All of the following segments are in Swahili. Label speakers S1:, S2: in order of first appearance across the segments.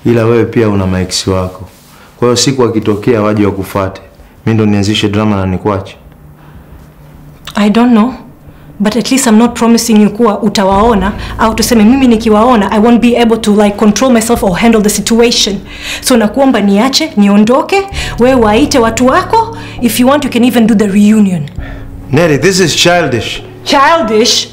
S1: ila wewe pia una maeksi wako. Kwa hiyo siku akitokea waje wakufuate, mi ndo nianzishe drama na nikwache.
S2: I don't know but at least I'm not promising you kuwa utawaona au tuseme mimi nikiwaona I won't be able to like control myself or handle the situation. So nakuomba niache niondoke, wewe waite watu wako. If you want you can even do the reunion.
S1: Neri, this is childish.
S2: Childish.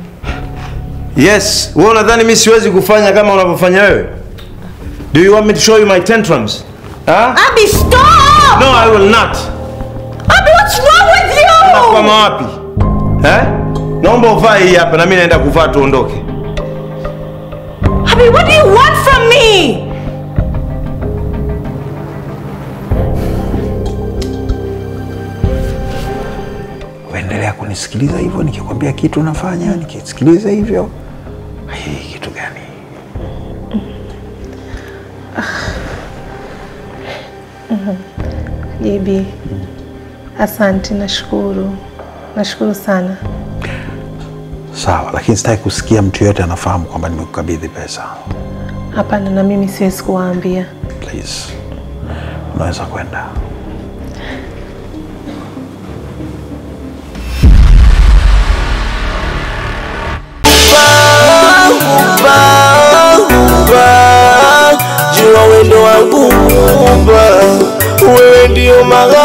S1: Yes, wewe unadhani mi siwezi kufanya kama unavyofanya wewe? Do you want me to show you my tantrums? Huh?
S2: Abby, stop!
S1: No, I will not.
S2: Abby, what's wrong with you?
S1: Unakwama wapi? Eh? Naomba uvae hii hapa na mimi naenda kuvaa tuondoke.
S2: Abby, what do you want from me?
S3: Uendelea kunisikiliza hivyo, nikikwambia kitu unafanya, nikisikiliza hivyo. Hii kitu gani?
S4: JB, asante, nashukuru, nashukuru sana.
S3: Sawa, lakini sitaki kusikia mtu yote anafahamu kwamba nimekukabidhi pesa.
S4: Hapana, na mimi siwezi kuwaambia.
S3: Please, unaweza kwenda.
S5: Jua wendo wangu Muumba, wewe ndio magha